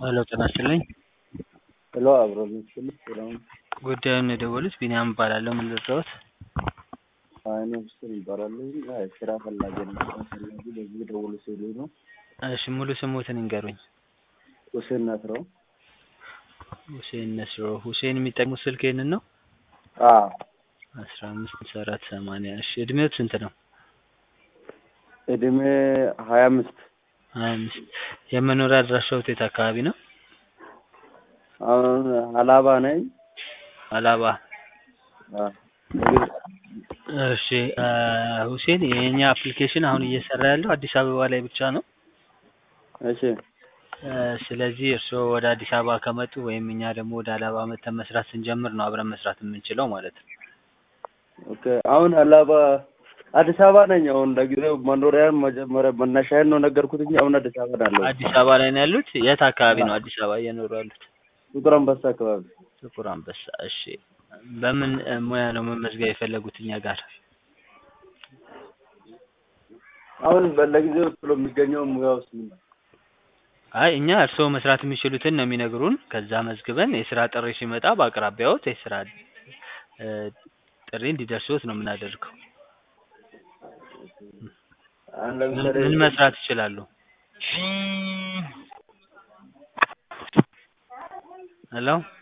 ሄሎ ጤና ይስጥልኝ። ሄሎ አብሮ ምስልህ ሰላም ጉዳዩን የደወሉት ቢኒያም እባላለሁ። ምን ልርዳዎት? አይነ ምስል ይባላል። አይ ስራ ፈላጊ ነው። ስራ ፈላጊ በዚህ ደውሉ ሲሉ ነው። እሺ ሙሉ ስሙትን ይንገሩኝ። ሁሴን ናስረው። ሁሴን ነስሮ። ሁሴን የሚጠቅሙት ስልክ ይህንን ነው? አዎ አስራ አምስት ሃምሳ አራት ሰማንያ እሺ እድሜዎት ስንት ነው? እድሜ ሀያ አምስት ሀያ አምስት የመኖሪያ አድራሻዎት የት አካባቢ ነው? አሁን ሀላባ ነኝ። አላባ አዎ እሺ አ፣ ሁሴን የኛ አፕሊኬሽን አሁን እየሰራ ያለው አዲስ አበባ ላይ ብቻ ነው። እሺ እ፣ ስለዚህ እርስዎ ወደ አዲስ አበባ ከመጡ ወይም እኛ ደግሞ ወደ አላባ መተን መስራት ስንጀምር ነው አብረን መስራት የምንችለው ማለት ነው። ኦኬ። አሁን ሀላባ አዲስ አበባ ነኝ። አሁን ለጊዜው መኖሪያን መጀመሪያ መነሻዬን ነው ነገርኩት እንጂ አሁን አዲስ አበባ ነው ያለሁት። አዲስ አበባ ላይ ነው ያሉት? የት አካባቢ ነው አዲስ አበባ እየኖሩ ያሉት? ጥቁር አንበሳ አካባቢ። ጥቁር አንበሳ። እሺ በምን እ፣ ሙያ ነው መመዝገብ የፈለጉት እኛ ጋር? አሁን ለጊዜው ቶሎ የሚገኘው ሙያ ውስጥ ምን ነው? አይ እኛ እርስዎ መስራት የሚችሉትን ነው የሚነግሩን። ከዛ መዝግበን የስራ ጥሪ ሲመጣ በአቅራቢያዎት የስራ እ፣ ጥሪ እንዲደርሶት ነው የምናደርገው። አሁን ምን ለምሳሌ ምን መስራት ይችላሉ? ሄሎ